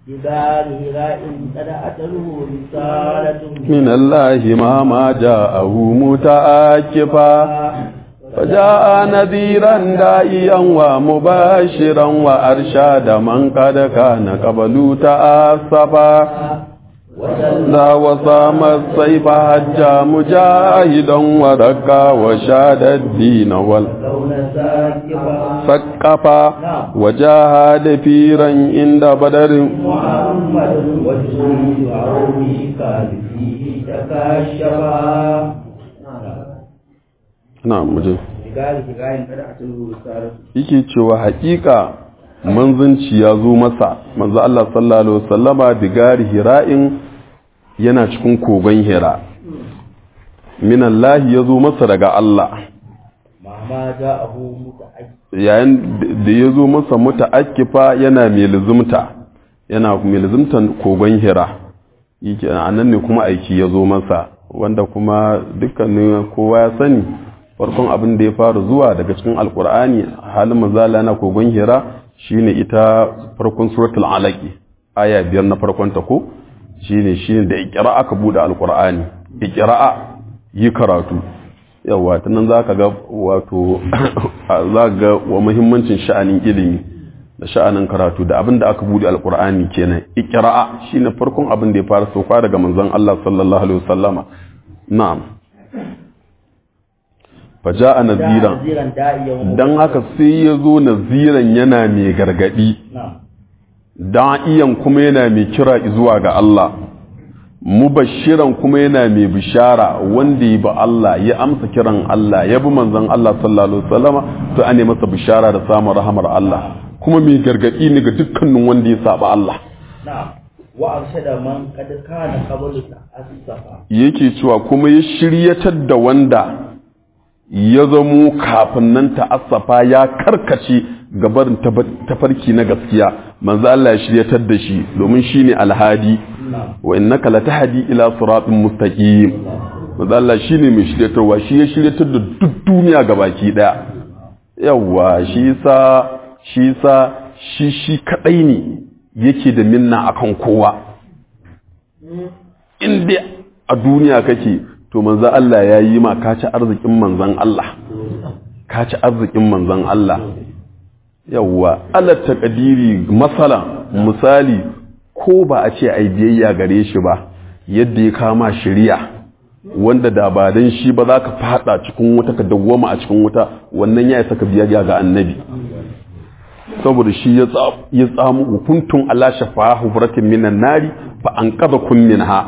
بدار هراء قد أتله رسالة من الله ما ما جاءه متآكفا فجاء نذيرا دائيا ومباشرا وأرشاد من قد كان قبل تآسفا ذا وصام السيف حجى مجاهدا ورقى وشاد الدين لون ساكفا والسقفا وجاهد فيرا عند بدر محمد وجهه عربي كان فيه تكاشفا na muje بدار هراء قد أتله رسالة yake cewa haƙiƙa manzanci ya zo masa manzo Allah sallallahu alaihi wasallama bigari hira'in yana cikin kogon hira min Allah ya zo masa daga Allah مهما جاءه متأكد yayin da ya zo masa muta'akkifa yana mai luzumta yana mai luzumtan kogon hira yake anan ne kuma aiki ya zo masa wanda kuma dukkanin kowa ya sani farkon abin da ya fara zuwa daga cikin alkur'ani halin mazala na kogon hira shine ita farkon suratul alaqi aya biyar na farkon ta ko shine shine da iqra aka bude alkur'ani iqra yi karatu yawa ta nan za ka ga wato za ga wa muhimmancin sha'anin ilimi da sha'anin karatu da abin da aka bude alkur'ani kenan iqra'a shine farkon abin da ya fara sauka daga manzon Allah sallallahu alaihi wasallama na'am faja'a naziran نذيرا داعيا dan haka sai ya zo naziran yana mai gargadi نعم da'iyan kuma yana mai kira zuwa ga Allah mubashiran kuma yana mai bishara wanda ya bi Allah ya amsa kiran Allah ya bi manzon Allah sallallahu alaihi wasallama to ane masa bishara da samun rahamar Allah kuma mai gargadi ne ga dukkanin wanda ya saba Allah نعم وأرشد من قد كان قبل تأسفا yake cewa kuma ya shiryatar da wanda ya zamo kafin nan ta'assafa ya karkace gabarin tafarki na gaskiya manzo Allah ya shiryatar da shi domin shine alhadi نعم wa innaka latahdi ila siratin mustaqim manzo Allah shine mai shiryatarwa shi ya shiryatar da duk duniya gabaki daya yawa shi yasa shi yasa shi shi kadai ne yake da minna akan kowa in dai a duniya kake to manzo Allah ya yi ma ka ci arzikin manzon Allah ka ci arzikin manzon Allah yawwa ala taqdiri masala misali ko ba a ce ai biyayya gare shi ba yadda ya kama shari'a wanda da ba dan shi ba za ka fada cikin wuta ka dawwama a cikin wuta wannan ya isa ka biyayya ga annabi saboda shi ya tsa- ya tsamu hukuntun ala shafa hufratin minan nari fa an kaza kun minha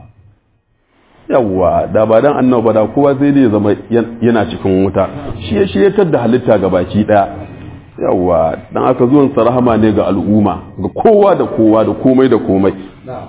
yawwa da ba dan annabi ba da kowa sai dai ya zama yan- yana cikin wuta shi ya shiryatar da halitta ga baki daya yawwa dan aka zuwan sa rahama ne ga al'umma ga kowa da kowa da komai da komai نعم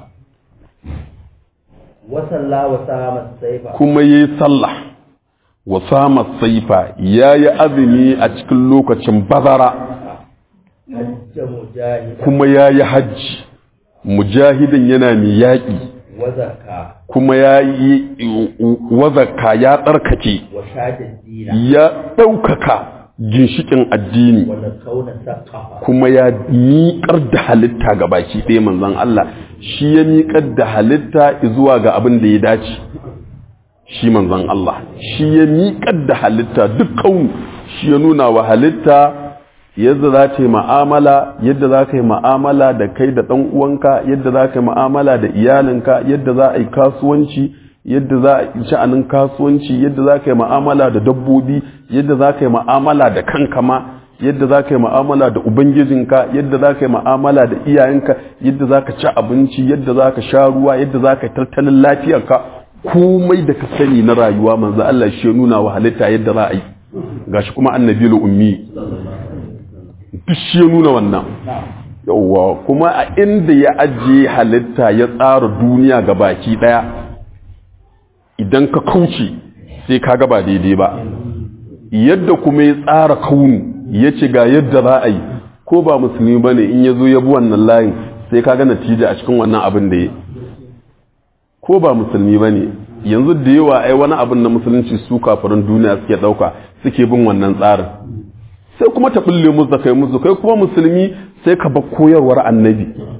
وصلى وسام السيف kuma yayi sallah wa sama saifa yayi azumi a cikin lokacin bazara حج مجاهد kuma yayi hajji mujahidin yana mai yaƙi وزكى kuma ya yi wazaka ya tsarkake وشاد الدين ya ɗaukaka ginshikin addini والكون سقفا kuma ya miƙar da halitta ga baki ɗaya manzon Allah shi ya miƙar da halitta zuwa ga abin da ya dace shi manzon Allah shi ya miƙar da halitta duk kaunu shi ya nuna wa halitta yadda za ta yi ma'amala yadda za ka yi ma'amala da kai da ɗan uwanka yadda za ka yi ma'amala da iyalinka yadda za a yi kasuwanci yadda za a yi sha'anin kasuwanci yadda za ka yi ma'amala da dabbobi yadda za ka yi ma'amala da kanka ma yadda za ka yi ma'amala da ubangijinka yadda za ka yi ma'amala da iyayenka yadda za ka ci abinci yadda za ka sha ruwa yadda za ka yi tattalin lafiyarka komai da ka sani na rayuwa manzo Allah shi ya nuna wa halitta yadda za a yi gashi kuma annabi ummi duk shi ya nuna wannan yawwa kuma a inda ya ajiye halitta ya tsara duniya ga baki daya idan ka kauce sai ka ga ba daidai ba yadda kuma ya tsara kaunu ya ce ga yadda za a yi ko ba musulmi ba ne in ya zo ya bi wannan layin sai ka ga natija a cikin wannan abin da ya ko ba musulmi ba ne yanzu da yawa ai wani abin na musulunci su kafirin duniya suke ɗauka suke bin wannan tsarin sai kuma ta bulle musu kai musu kai kuma musulmi sai ka bar koyarwar annabi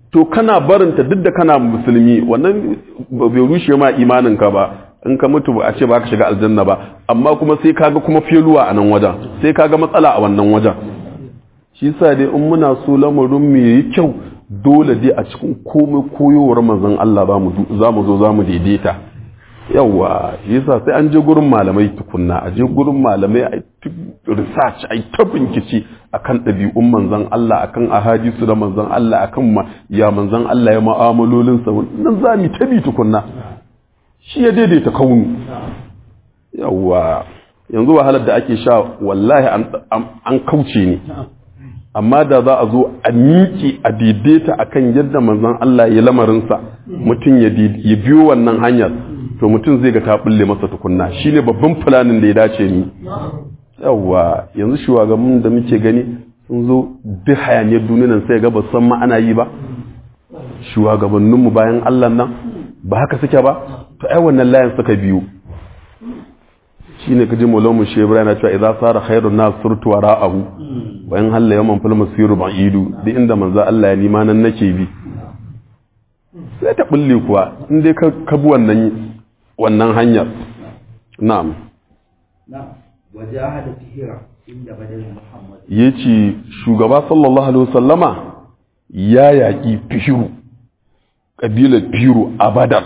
to kana barinta duk da kana musulmi wannan bai rushe ma imaninka ba in ka mutu a ce ba ka shiga aljanna ba amma kuma sai kaga kuma feluwa a nan wajen sai kaga matsala a wannan wajen shi sa dai in muna so lamarin mu yi kyau dole dai a cikin komai koyowar manzon Allah za mu zo za mu daidaita yawa yasa sai an je gurin malamai tukunna a je gurin malamai a research a ta bincike akan ɗabi'un manzon Allah akan ahadisu da manzon Allah akan ma ya manzon Allah ya ma'amalolin sa nan za mu tabi tukunna shi ya daidaita kaunu yawa yanzu wahalar da ake sha wallahi an kauce ne amma da za a zo a miƙe a daidaita akan yadda manzon Allah ya lamarinsa mutum ya biyo wannan hanyar to mutum zai ga ta bulle masa tukunna shine babban fulanin da ya dace ni yawa yanzu shugaban da muke gani sun zo duk hayaniyar duniyar sai ga ba san ma ana yi ba shugabanninmu bayan Allah nan ba haka suke ba to ai wannan layin suka biyu shine kaji mulamu shi ibrahim ya ce idza sara khairun nas surtu wara'ahu wa in halla yawman fil masiru ba'idu duk inda manzo Allah ya nima nan nake bi sai ta bulle kuwa in dai ka bi wannan wannan hanyar na'am na'am wajahada fihira inda badal muhammad yace shugaba sallallahu alaihi wasallama ya yaki fihiru kabilar fihiru a badar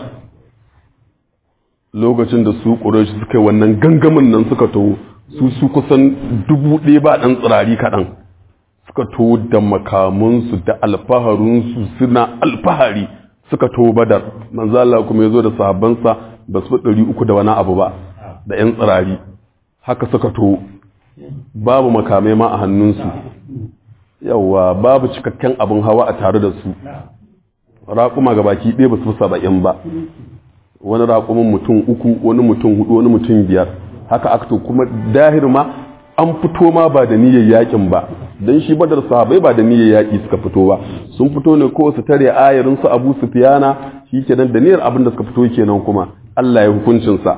lokacin da su ƙurashi suka yi wannan gangamin nan suka taho su su kusan dubu ɗaya ba ɗan tsirari kaɗan suka taho da makamansu da alfaharinsu suna alfahari suka taho badar manzala kuma ya zo da sahabbansa ba su ɗari uku da wani abu ba da ‘yan tsirari haka suka taho babu makamai ma a hannunsu yawa babu cikakken abin hawa a tare da su raƙuma ga baki ɗaya ba su saba'in ba wani raƙumin mutum uku wani mutum hudu wani mutum biyar haka aka to kuma dahir ma an fito ma ba da niyyar yakin ba don shi badar sahabai ba da niyyar yaki suka fito ba sun fito ne ko su tare ayarin su abu sufiyana shi kenan da niyyar abin da suka fito kenan kuma Allah ya hukuncin sa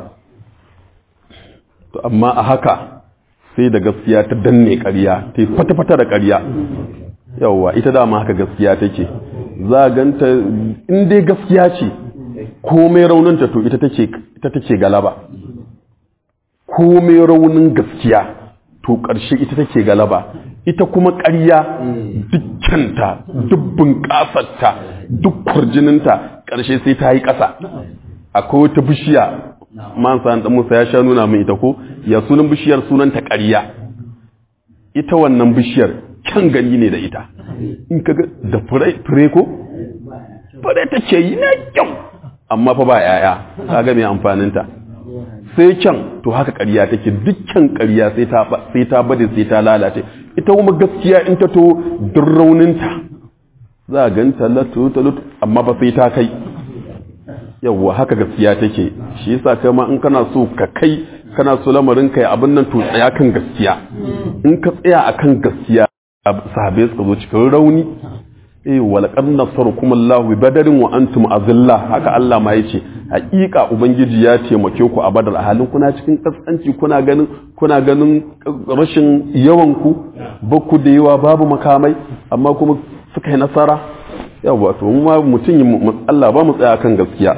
to amma a haka sai da gaskiya ta danne ƙarya ta yi fata-fata da ƙarya yawwa ita dama haka gaskiya take za ganta in dai gaskiya ce komai rauninta to ita take galaba komai raunin gaskiya to ƙarshe ita take galaba ita kuma ƙarya dukkanta dubbin ƙasarta duk kwarjininta ƙarshe sai ta yi ƙasa akwai wata bishiya man sa ɗan musa ya sha nuna min ita ko ya sunan bishiyar sunanta ƙarya ita wannan bishiyar kyan gani ne da ita in ka ga da fure ko fure take yi na kyau amma fa ba yaya kaga mai amfaninta sai kyan to haka ƙarya take dukkan ƙarya sai ta sai ta bade sai ta lalace ita kuma gaskiya in ta to duk rauninta za a ganta latu talut amma ba sai ta kai yawwa haka gaskiya take shi yasa kai ma in kana so ka kai kana so lamarin kai abin nan to tsaya kan gaskiya in ka tsaya akan gaskiya sahabbai suka zo cikin rauni eh walaqad nasarukum Allahu bi badarin wa antum azilla haka Allah ma yace hakika ubangiji ya taimake ku a badar a halin kuna cikin kaskanci kuna ganin kuna ganin rashin yawan ku bakku da yawa babu makamai amma kuma suka yi nasara yawa to mu ma mutum Allah ba mu tsaya kan gaskiya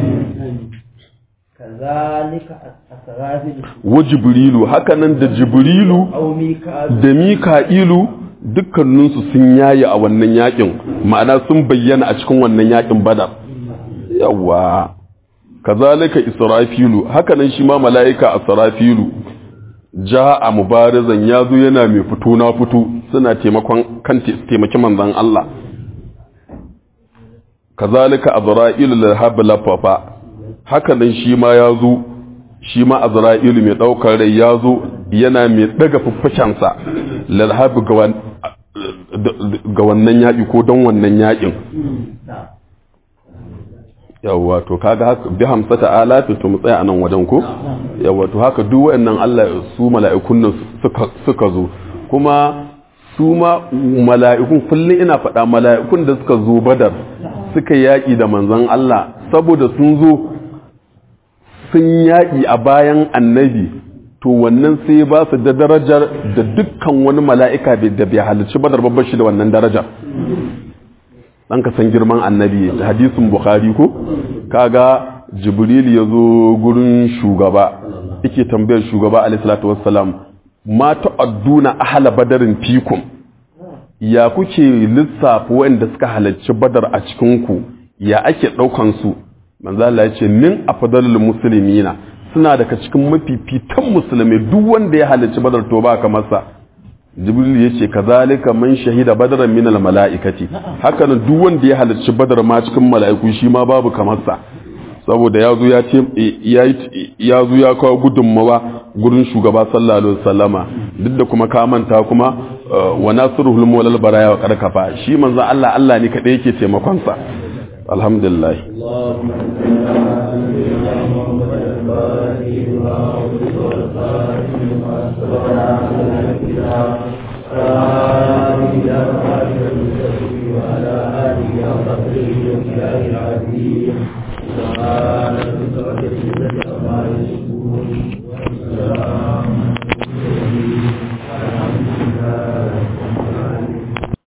kazalika asrafilu wa jibrilu haka nan da jibrilu aw mika'il da mika'ilu dukkaninsu sun yayi a wannan yakin ma'ana sun bayyana a cikin wannan yakin badar yawa kazalika israfilu hakanan shi ma mala'ika asrafilu ja'a mubarizan yazo yana mai fito na fito suna taimakon kan taimaki manzon Allah kazalika azra'ilu lahab lafafa hakanan shi ma yazo shi ma azra'ilu mai daukar rai yazo yana mai daga fuffukensa lalhabi ga wannan yaƙi ko don wannan yaƙin yawwa to kaga haka bi hamsa ta'ala to mu tsaya anan wajen ko yawwa to haka duk wayannan Allah su mala'ikun nan suka suka zo kuma su ma mala'ikun kullum ina faɗa mala'ikun da suka zo badar suka yaƙi da manzon Allah saboda sun zo sun yaƙi a bayan annabi to wannan sai ba su da darajar da dukkan wani mala'ika da bai halarci badar babbar shi da wannan darajar dan ka san girman annabi hadisin bukhari ko kaga jibril ya zo gurin shugaba yake tambayar shugaba alaihi salatu wassalam ma ta'adduna ahla badarin fikum ya kuke lissafa wanda suka halarci badar a cikin ku ya ake daukan su manzo Allah ya ce min afdalul muslimina suna daga cikin mafifitan musulmai duk wanda ya halarci badar to ba kamar sa jibril ya ce kazalika man shahida badaran min al mala'ikati haka nan duk wanda ya halarci badar ma cikin mala'iku shi ma babu kamar sa saboda ya zo ya ce ya zo ya kawo gudunmawa gurin shugaba sallallahu alaihi wasallama duk da kuma ka manta kuma wa nasruhul mawlal baraya wa karkafa shi manzo Allah Allah ne kadai yake taimakon sa alhamdulillah وعلى آله وصحبه وسلم العزيز سبحانك